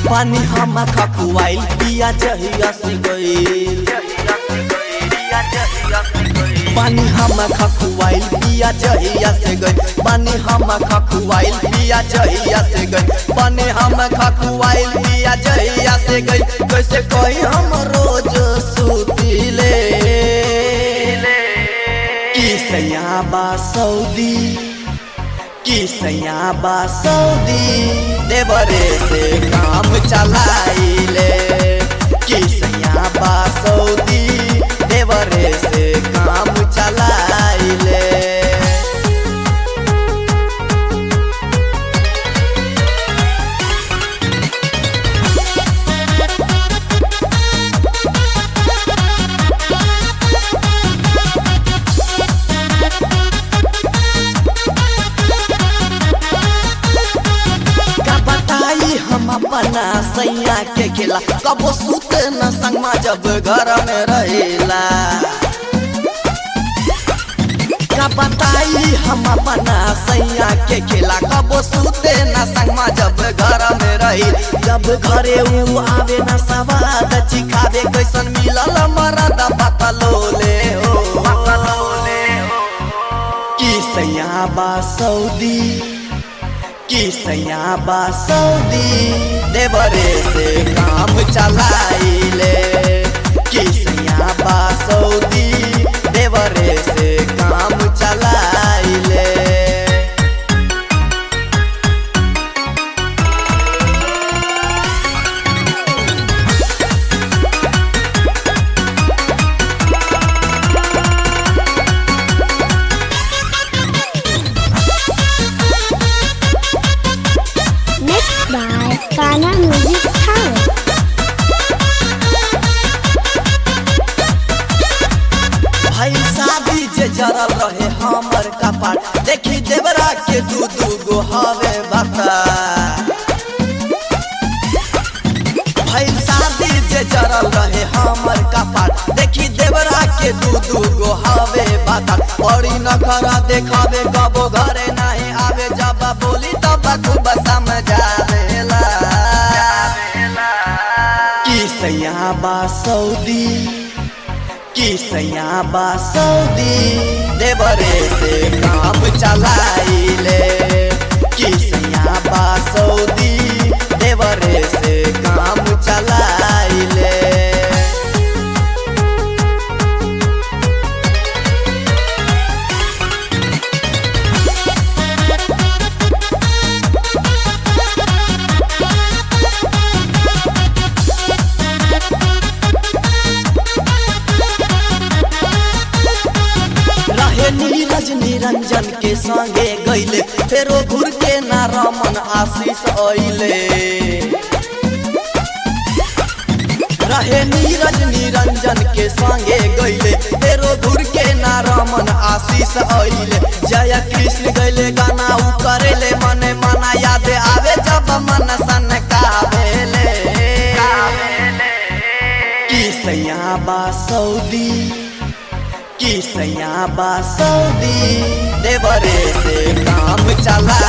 पानी हम खखुआइल पिया जहिया से गइल पानी हम खखुआइल पिया जहिया से गइल पानी हम खखुआइल पिया जहिया से गइल पानी हम खखुआइल पिया जहिया से गइल कैसे कही हम रोज सुतिले की सैया बा सऊदी की सैया बा सऊदी देवरे से काम चलाइले की सैया बा सऊदी देवरे से काम चलाइले का बताई हम अपना सैया के खेला कबो सुत न संगमा जब घर में रहेला का बताई हम अपना सैया के खेला कबो सुते न संगमा जब घर में रही जब घरे ऊ आवे न सवाद चिखावे कैसन मिलल मरद बतलोले हो की सैया बा सऊदी की सैया बा सऊदी देवरे से काम चलाइले की सैया बा सऊदी देवरे से काम चलाइले Mixed by Ghana Music Talent. भाई शादी जे जरल रहे हमर कपार देखी देवरा के दू दू गो हवे बता भाई शादी जे जरल रहे हमर कपार देखी देवरा के दू दू गो हवे बता बड़ी नखरा देखावे कबो घरे नहीं आवे जब बोली तब खूब समझावेला की सैया बा सऊदी की सैया बा सऊदी देवरे से काम चलाइले की सैया बा सऊदी देवरे से काम चलाइले रहे नीरज निरंजन के संगे गईले फेरो घुर के ना रमन आशीष अइले रहे नीरज निरंजन के संगे गईले फेरो घुर के ना रमन आशीष अइले जय कृष्ण गईले गाना उ करेले मने मना याद आवे जब मन सन कावेले की सैया बा सऊदी की सैया बा सऊदी देवरे से काम चला